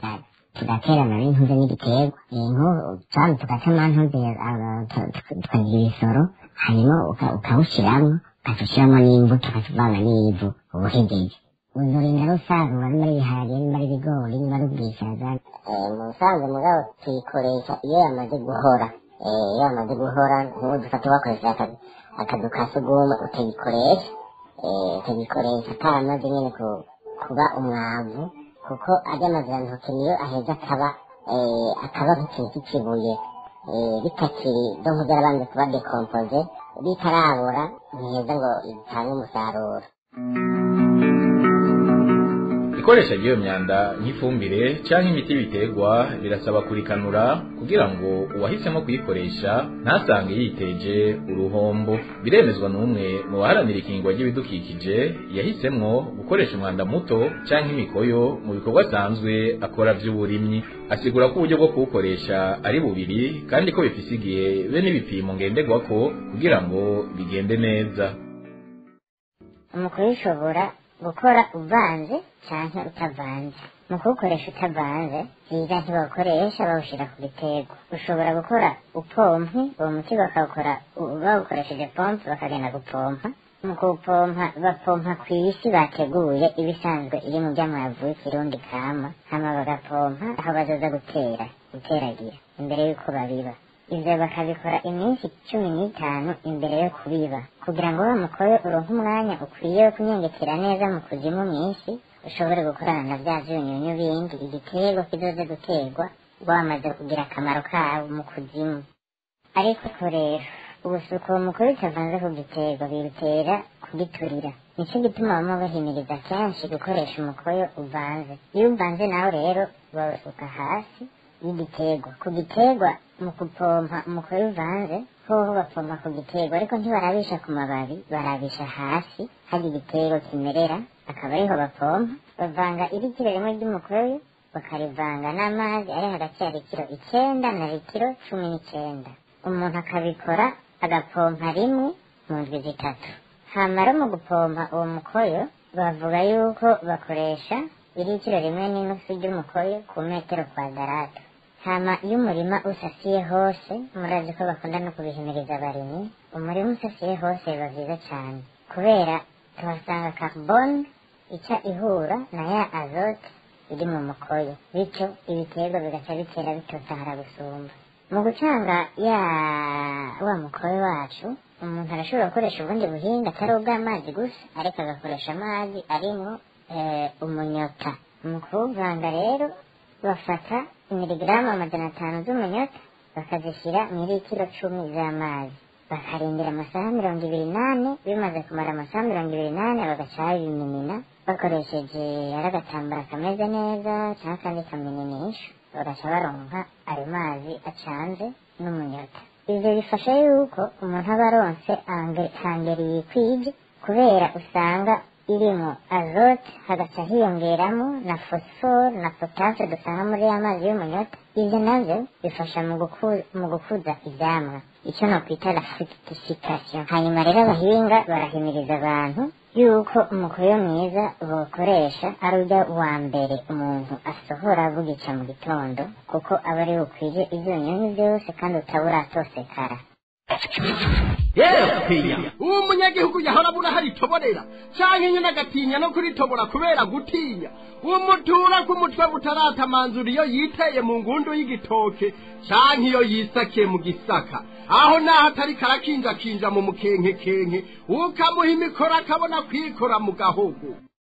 tugaterana n'intuze n'igiterwa nk'ubu tugatema ntuze tukagira ibisoro hanyuma ukawushyiramo ugaca ushyiramo n'imbuto ugaca uvanga n'ivu uba uhegeje uzorinda rusarura niba ari ibiharage niba ari ibigori niba ari ubwishaza mu busanzwe mugabo tuyikoresha iyo yamaze guhora iyo yamaze guhora nk'ubu dufata wakoresha akazu ka sugumwe utagikoresha utagikoresha karamaze nyine kuba umwavu kuko ajya amazirantoki niyo aheza akaba akaba nk'ikintu cy'ikibuye bitakiri do mpuzarabanza kuba dekompoze bitarabura ntiheza ngo itange umusaruro ikoresha ry'iyo myanda nk'ifumbire cyangwa imiti y'ibiterwa birasaba kurikanura kugira ngo uwahisemo kuyikoresha ntasange yiteje uruhombo biremezwa n'umwe mu baharanira ikingwa ry'ibidukikije yahisemo gukoresha umwanda muto cyangwa imikoyo mu bikorwa asanzwe akora by'uburimyi asigura ko uburyo bwo kuwukoresha ari bubiri kandi ko bifise igihe be n'ibipimo ngenderwako kugira ngo bigende neza mu kubishobora gukora uvanze cyangwa utavanze mu kuwukoresha utavanze byiza ntibawukoresha bawushyira ku biterwa ushobora gukora upompi uwo muti bakawukora bawukoresheje pompe bakagenda gupompa mu kuwupompa bapompa ku isi bateguye ibisanzwe iri mu by'amavu y'ikirundi kama hama bagapompa aho bazoza gutera guteragira imbere y'uko babiba ivyo bakabikora iminsi cumi n'itanu imbere yo kubiba kugira ngo wa mukoyo uronke umwanya ukwiye wo kunyengetera neza mu kuzimu mw'isi ushobore gukorana na vya vyunyunyu bindi igiterwa kizoze guterwa wamaze kugira akamaro kawo mu kuzimu ariko ko rero ubusuko mukuru bitavanze ku giterwa birutera kugiturira nico gituma bamwe bahimiriza kenshi gukoresha umukoyo uvanze iyo uvanze nawe rero bawusuka hasi y'igiterwa ku giterwa mu gupompa umukoyo uvanze hoho bapompa ku giterwa ariko ntibarabisha ku mababi barabisha hasi hari igiterwa kimerera akaba ariho bapompa bavanga irikiro rimwe ry'umukoyo bakarivanga n'amazi ari hagati ya litiro icyenda na litiro cumi n'icyenda umuntu akabikora agapompa rimwe mu ndwi zitatu hamara mu gupompa uwo mukoyo bavuga yuko bakoresha irikiro rimwe n'inusu ry'umukoyo ku metero kwadarata hama iyo umurima usasiye hose murazi ko bakunda no kubihimiriza abarimyi umurima usasiye hose biba vyiza cane kubera tuhasanga carbone ica ihura na ya azote iri mu mukoyo bityo ibiterwa bigaca bitera bitotahara gusumba mu gucanga ya wa mukoyo wacu umuntu arashobora gukoresha ubundi buhinga atari ubw'amazi gusa ariko agakoresha amazi arimwo umunyota mu kuwuvanga rero bafata imiligramu amajana atanu z'umunyota bakazishyira mu litiro cumi z'amazi bakarindira amasaha mirongo ibiri n'ane bimaze kumara amasaha mirongo ibiri n'ane bagaca babiminina bakoresheje ari agatambara kameze neza cyangwa akandi kamininisha bagaca baronka ayo mazi acanze n'umunyota ivyo bifasha yuko umuntu aba aronse hangeri yikwije kubera usanga irimo azote hagaca hiyongeramo na fosiforo na potase dusanga muri ya mazi y'umunyota ivyo navyo bifasha mu gukuza ivyamwa icyo nokwita la fructification hanyuma rero abahinga barahimiriza abantu yuko umukoyo mwiza bokoresha ari urya wa mbere umuntu asohora bugica mu gitondo kuko aba ari bukwije ivyunyunyu vyose kandi utabura atosekara yepiya uwo munyagihugu yahora abura haritoborera canke nyene agatinya no kuritobora kubera gutinya umutura k'umutwe butaratamanzura iyo yiteye mu ngundu y'igitoke canke iyo yisakiye mu gisaka aho naho atari karakinjakinja mu mukenkekenke ukamuha imikoro akabona kwikora mu gahogo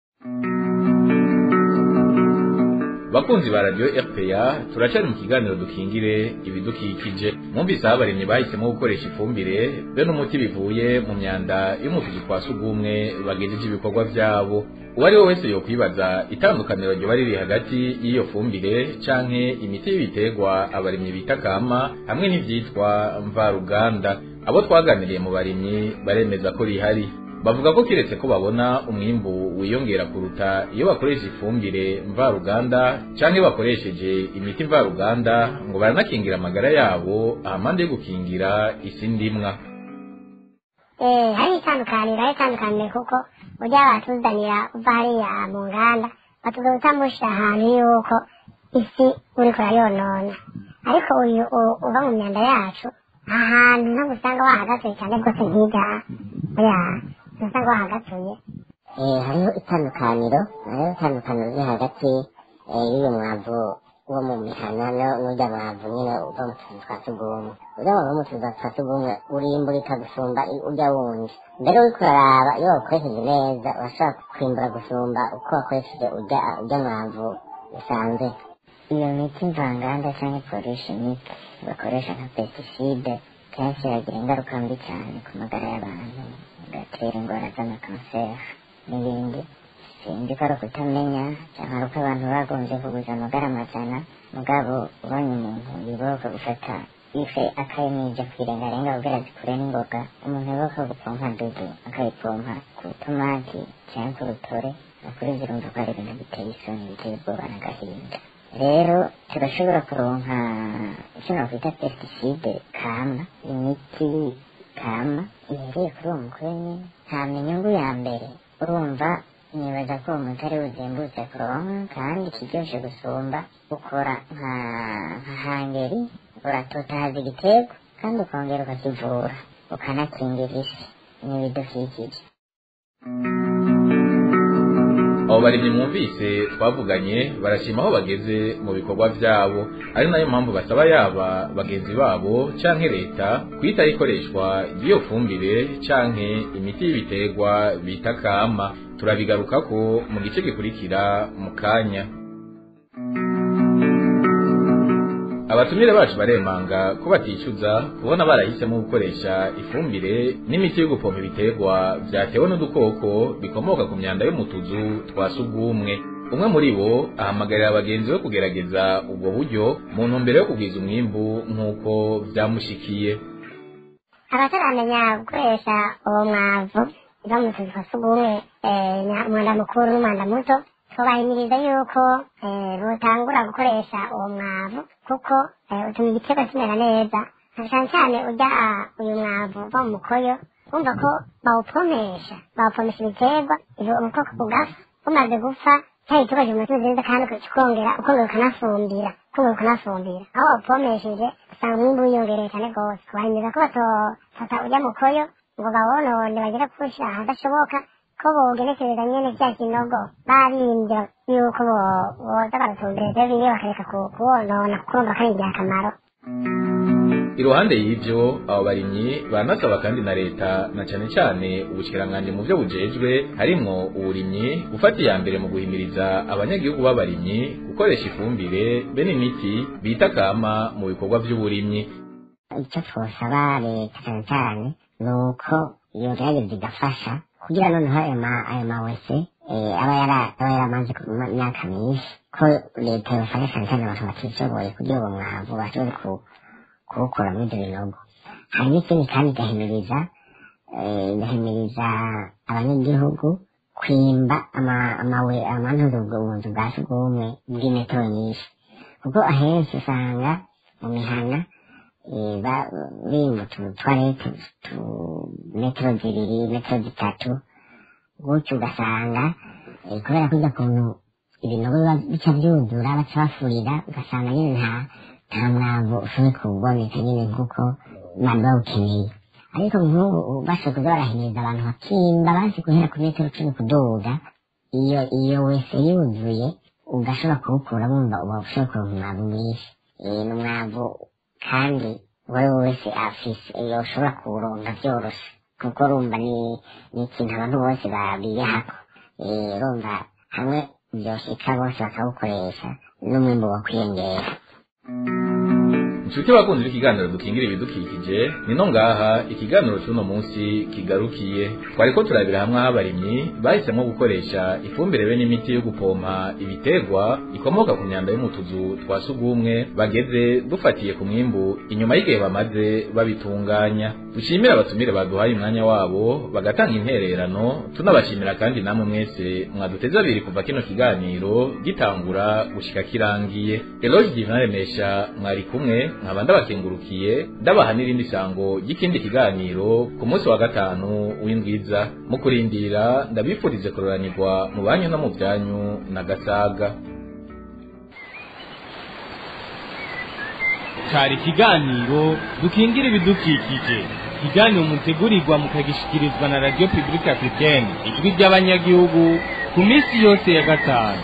bakunzi ba radio RPA turacari mu kiganiro dukingire ibidukikije mwumvise aho abarimyi bahisemo gukoresha ifumbire be n'umuti bivuye mu myanda yo mu tuzu twa sugumwe bagejeje ibikorwa vyabo uwo ari we wese yokwibaza itandukaniro ryoba riri hagati y'iyo fumbire canke imiti y'ibiterwa abarimyi bita kama hamwe n'ivyitwa mvaruganda abo twaganiriye mu barimyi baremeza ko rihari bavuga ko kiretse ko babona umwimbu wiyongera kuruta iyo bakoresha ifumbire mvaruganda canke bakoresheje imiti mvaruganda ngo baranakingira amagara yabo ahamande yo gukingira isi ndimwa eh hari itandukaniro hari itandukaniro kuko burya batuzanira uva hariya mu nganda batuza gutamushyira ahantu yuko isi uriko urayonona ariko uyu u- uva mu myanda yacu ahantu ntabwo usanga wahagatuye cyane rwose nkiga oya usanga wahagatuye Eh, hariho itandukaniro hariho itandukaniro riri hagati eh, y'uyu mwavu wo mu mihana no- n'urya mwavu nyine uva mu tuzu twa sugumwe urya mwavu wo mu tuzu twa sugumwe urimburika gusumba i- urya wundi mbere uriko uraraba iyo wakoresheje neza urashobora kwimbura gusumba uko wakoresheje urya urya mwavu usanzwe iyo miti mvanganda cyangwa polishimike bakoresha nka pesticide kenshi iragira ingaruka mbi cyane ku magara y'abantu igatera indwara z'amakanseri n'ibindi sinzi ko ari ukutamenya cyangwa ari uko abantu bagombye kuguza amagara amajana mugabo ubonye umuntu yibuka gufata ife akayimija kwirengarenga kugira zikure n'ingoga umuntu yibuka gupompa dudu akayipompa ku tomati cyangwa ku rutore ukuri zirumva ko ari ibintu biteye isoni biteye ubwoba n'agahinda rero turashobora kuronka icyo nakwita pesticide kama imiti kama ihereye kuri uwo mukuru nyine ntamenya inyungu ya mbere urumva nibaza ko uwo muti ari buzimbutse kuronka kandi ikiryoshe gusumba ukora nka nka hangeri uratotahaza igiterwa kandi ukongera ukakivura ukanakingira isi n'ibidukikije abo barimyi mwumvise twavuganye barashima aho bageze mu bikorwa byabo ari nayo mpamvu basaba yaba bagenzi babo canke leta kwitaho ikoreshwa ry'iyo fumbire canke imiti y'ibiterwa bita kama turabigarukako mu gice gikurikira mu kanya abatumire bacu baremanga ko baticuza kubona barahisemo gukoresha ifumbire n'imiti yo gupompa ibiterwa vyatewe n'udukoko bikomoka ku myanda yo mu tuzu twa sugumwe umwe muri bo ahamagarira bagenzi be kugerageza ubwo buryo mu ntumbero yo kugwiza umwimbu nk'uko vyamushikiye abataramenya gukoresha uwo mwavu uva mu tuzu twa sugumwe eh, nya- umwanda mukuru n'umwanda muto tubahimiriza yuko eh, botangura gukoresha uwo mwavu kuko eh, utuma igiterwa kimera neza na cyane cyane urya ah, uyu mwavu uva mu mukoyo wumva ko bawupomesha bawupomesha ibiterwa ivyo ubukoko bugapfa bumaze gupfa cya giterwa kimaze neza kandi ukongera ukongera ukanafumbira ukongera ukanafumbira aho wawupomesheje usanga umwimbu wiyongereye cyane rwose kubahimiriza ko batofata urya mukoyo ngo bawonone bagere kuwushyira ahadashoboka ko bogenekereza nyene cya kinogo barimbye yuko bo- boza baratumbira ivyo bimwe bakareka ku- kuwonona kuko bumva ko ari ingirakamaro iruhande y'ivyo abo barimyi banasaba kandi na leta na cane cane ubushikiranganji mu vyo bujejwe harimwo uburimyi gufata iya mbere mu guhimiriza abanyagihugu b'abarimyi gukoresha ifumbire be n'imiti bita kama mu bikorwa vy'uburimyi icyo twosaba leta cyane cyane ni uko yogerageza igafasha kugira noneho ayo ma ayo mawese eh, aba yara- aba yaramaze ku ma- myaka myinshi ko leta yofasha cyane cyane abantu batishoboye kugira uwo mwavu bashobore ku- kuwukura muri ibyo binogo hari n'ikindi kandi igahimiriza eh, igahimiriza abanyagihugu kwimba ama- amawe amantuza ubwo bunzu bwa sugumwe bw'imetero nyinshi kuko ahenshi usanga mu mihana eh, ba- bimba utuntu twarete tu metero zibiri metero zitatu gutyo ugasanga eh, kubera kujya kuntu ibinogo biba bica byuzura baca bafurira ugasanga nyine nta nta mwavu ushoboye kuboneka nyine nk'uko bari bawukeneye ariko nk'ubu bashoboye kuza barahimiriza abantu bakimba bazi guhera ku metero cumi kuduga iyo iyo wese yuzuye ugashobora kuwukura wumva uba ushobora kuronka umwavu mwinshi Eh, ni umwavu kandi uwo wese afise iyo ushobora kuwuronka byoroshe kuko urumva ni ni ikintu abantu bose babiyahako Eh, urumva hamwe byoshika bose bakawukoresha n'umwimbu wo kwiyongera inshuti bakunze ikiganiro dukingira ibidukikije ni no ngaha ikiganiro cy'uno munsi kigarukiye twari ko turabira hamwe aho abarimyi bahisemo gukoresha ifumbire be n'imiti yo gupompa ibiterwa ikomoka ku myanda yo mu tuzu twa sugumwe bageze dufatiye ku mwimbu inyuma y'igihe bamaze babitunganya dushimire abatumire baduhaye umwanya wabo bagatanga intererano tunabashimira kandi namwe mwese mwaduteze abiri kuva kino kiganiro gitangura gushika kirangiye eloge divinaremesha mwari kumwe nkaba ndabakengurukiye ndabaha n'irindi sango ry'ikindi kiganiro ku munsi wa gatanu w'indwiza mu kurindira ndabifurize kuroranirwa mu banyu no mu byanyu na gasaga cari ikiganiro dukingira ibidukikije ikiganiro mutegurirwa mukagishikirizwa na radiyo pibulike africaine ijwi ry'abanyagihugu ku minsi yose ya gatanu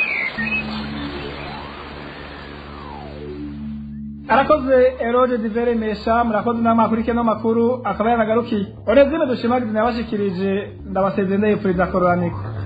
arakoze eroge diveremesha murakoze namwe akurikije no makuru akaba yanagarukiye orezime dushimagize nabashikirije ndabasezeye ndayipfuriza kororaniko